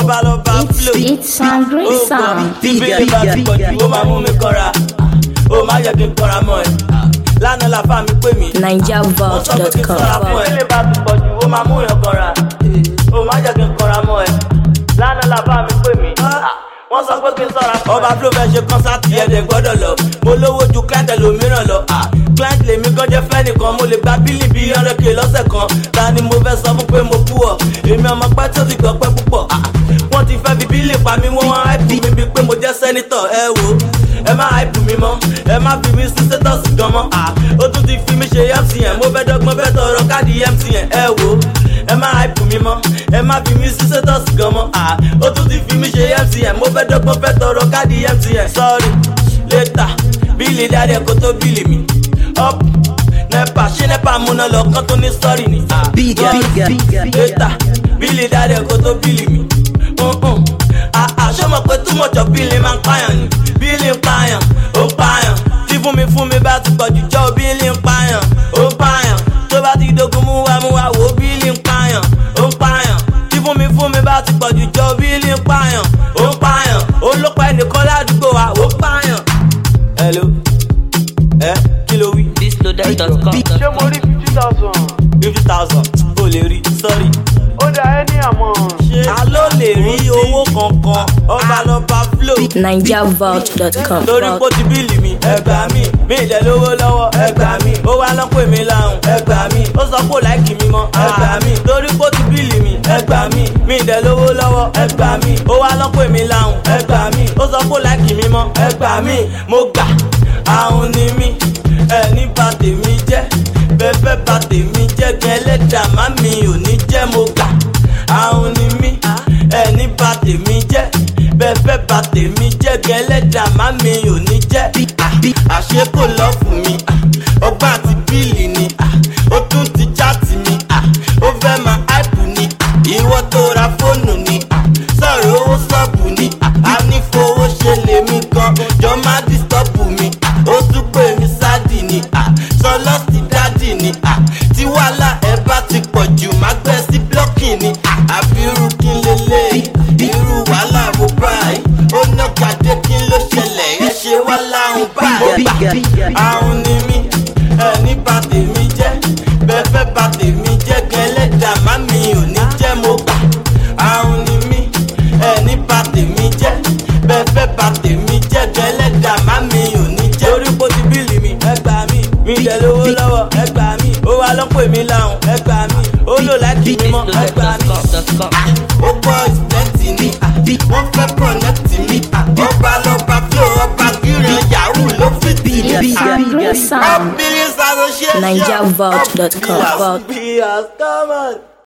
bá lọ bá It's, flow. it's angry ó gbọ́ sound. tí bílẹ̀ bá ti pọ̀ jù ó máa mú mi kọ́ra ó máa yẹ kí n kọ́ra mọ́ ẹ. lánàá làfà mi pè mí wọ́n sọ pé kí n sọ́ra NigerVault.com. fún ẹ. bílẹ̀ bá ti pọ̀ jù ó máa mú yàn kọ́ra ó máa yẹ kí n kọ́ra mọ́ ẹ. lánàá làfà mi pè mí wọ́n sọ pé kí n sọ́ra fún ẹ. ọba flo fẹ́ ṣe kọ́nsáàtì ẹ̀dẹ̀ gbọ́dọ̀ lọ mo lówó ju client ẹlòmíràn lọ client lèmi gan jẹ́ fẹ́ nìkan mo lè gba bílì bíi hundred k lọ́sẹ̀ kan ta ni mo fẹ́ sọ fún pé mo kú ọ èmi ọmọ pẹ́ tó ti gbọ́ pẹ́ púpọ̀ wọ́n ti fẹ́ fi bílì pa mí wọ́n wá ẹ̀pù mi bíi pé mo jẹ́ sẹ́nitọ̀ ẹ wo ẹ má ẹ̀pù mi mọ́ ẹ má fi mi sí status gan mọ́ ó tún ti fi mi ṣe mcn mo fẹ́ dọ́gbọ́n fẹ́ tọrọ káàdì mcn ẹ wo ẹ má ẹ̀pù mi mọ́ ẹ má fi mi sí status gan mọ́ ó tún ti fi mi ṣe mcn mo fẹ́ dọ́gbọ́n fẹ́ tọrọ káàdì mcn sorry later bílì dáadé kó tó bílì mi up nepa ṣé nepa múná lọ kán tó ní sọ́ọ̀rì ni. Bigger, bigger, bigger. later bílì dáadé kó tó bílì mi. àṣọ mọ̀ pé too much of bílì máa ń pààyàn ni bílì ń pààyàn ó ń pààyàn tí fún mi fún mi bá ti pọ̀ jù jọ́ bílì ń pààyàn ó ń pààyàn tó bá ti dogun mú wa mú wa wò ó bílì ń pààyàn ó ń pààyàn tí fún mi fún mi bá ti pọ̀ jù jọ́ bílì ń pààyàn ó ń pààyàn ó ló pa ẹnìkan ládùúgbò wa ó ń pààyàn. hello ẹ kí ló wí Thisloaded.com. ṣé mo rí fifty thousand fifty thousand o lè rí sorry. ó dá ẹ ní àmọ́ ta ló lè rí owó kankan ọba lọ́ba flow. NigerVault.com. torí pé ó ti bíìlì mi ẹgbà mi mi ìdẹ lówó lọ́wọ́ ẹgbà mi ó wá lọ́pọ̀ èmi láhùn ẹgbà mi ó sọ pé ó láìkì mi mọ́ ẹgbà mi torí pé ó ti bíìlì mi ẹgbà mi mi ìdẹ lówó lọ́wọ́ ẹgbà mi ó wá lọ́pọ̀ èmi láhùn ẹgbà mi ó sọ pé ó láìkì mi mọ́ ẹgbà mi mo gbà àwọn ni mí ẹni bà tèmi jẹ́ bẹ́ẹ̀ bà tèmi jẹ́ gan ẹlẹ́dàá má mi ò ní jẹ́ mo gbà àwọn ni mí ẹni bà tèmi jẹ́ bẹ́ẹ̀ bà tèmi jẹ́ gan ẹlẹ́dàá má mi ò ní jẹ́ àṣé kò lọ fún mi ọgbà àti bíìlì ni ó tún ti jáàtì mi ó fẹ́ máa áìpù ni ìwọ tó ra fóònù ni sọ̀rọ̀ owó sọ́ọ̀bù ni a ní fowó ṣe lèmi gan jọ má dìstọ́pù mi ó tún pè mí sádì ni sọlọ́sì dádì ni tí wàhálà ẹ bá ti pọ̀ jù má gbẹ sí blọ́kì ni àbí irú kí n lélẹ̀ irú wàhálà wo báyìí ó ná gàdé kí n ló ṣẹlẹ̀ ẹ ṣe wá láhùn báyìí Bigger, bigger. àwọn ni mí ẹni bá tèmi jẹ́ bẹ́ẹ̀ fẹ́ bá tèmi jẹ́ gẹ́lẹ́dàá má mi ò ní jẹ́ mo gbà àwọn ni mí ẹni bá tèmi jẹ́ bẹ́ẹ̀ fẹ́ bá tèmi jẹ́ gẹ́lẹ́dàá má mi ò ní jẹ́ torí pé ó ti bíìlì mi ẹ gbà mí mi jẹ lówó lọ́wọ́ ẹ gbà mí ó wá lọ́pọ̀ èmi láhùn ẹ gbà mí ó lò láti mi mọ́ ẹ gbà mí Thisloaded.com. ó gbọ́ ìsìlẹ́tì ni wọ́n fẹ́ kọ̀nẹ́tì mi ọba lọ́ba flow ọba gíran yahoo ló fi tì mí. It's angry sound. Billions association. NigerVault.com. Yes, come on.